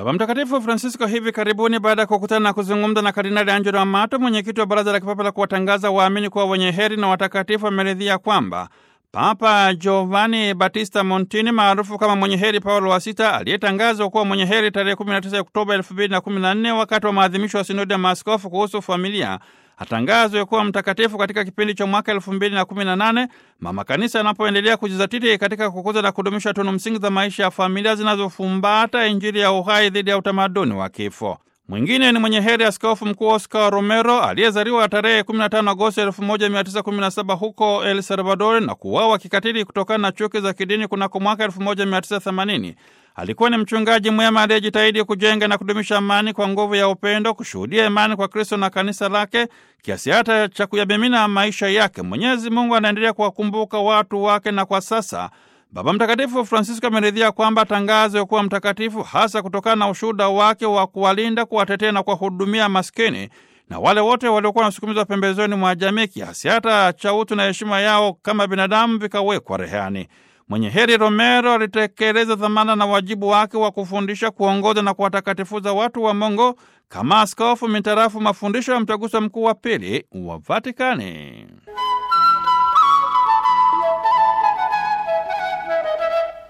Baba Mtakatifu Francisco hivi karibuni, baada ya kukutana na kuzungumza na Kardinali Angelo Amato, mwenyekiti wa Baraza la Kipapa la kuwatangaza waamini kuwa wenye heri na watakatifu, ameridhia kwamba Papa Giovanni Battista Montini maarufu kama mwenye heri Paulo wa Sita aliyetangazwa kuwa mwenye heri tarehe 19 Oktoba 2014 wakati wa maadhimisho ya sinodi ya maaskofu kuhusu familia atangazwe kuwa mtakatifu katika kipindi cha mwaka 2018 mama kanisa anapoendelea kujizatiti katika kukuza na kudumisha tunu msingi za maisha ya familia zinazofumbata Injili ya uhai dhidi ya utamaduni wa kifo. Mwingine ni mwenye heri Askofu Mkuu Oscar Romero aliyezaliwa tarehe 15 Agosti 1917 huko El Salvador na kuuawa kikatili kutokana na chuki za kidini kunako mwaka 1980. Alikuwa ni mchungaji mwema aliyejitahidi kujenga na kudumisha amani kwa nguvu ya upendo, kushuhudia imani kwa Kristo na kanisa lake kiasi hata cha kuyamimina maisha yake. Mwenyezi Mungu anaendelea kuwakumbuka watu wake, na kwa sasa Baba Mtakatifu Francisco ameridhia kwamba atangazwe kuwa mtakatifu hasa kutokana na ushuhuda wake wa kuwalinda, kuwatetea na kuwahudumia maskini na wale wote waliokuwa wanasukumizwa pembezoni mwa jamii, kiasi hata cha utu na heshima yao kama binadamu vikawekwa rehani. Mwenye heri Romero alitekeleza dhamana na wajibu wake wa kufundisha, kuongoza na kuwatakatifuza watu wa Mungu kama askofu mitarafu mafundisho ya Mtaguso Mkuu wa Pili wa Vatikani.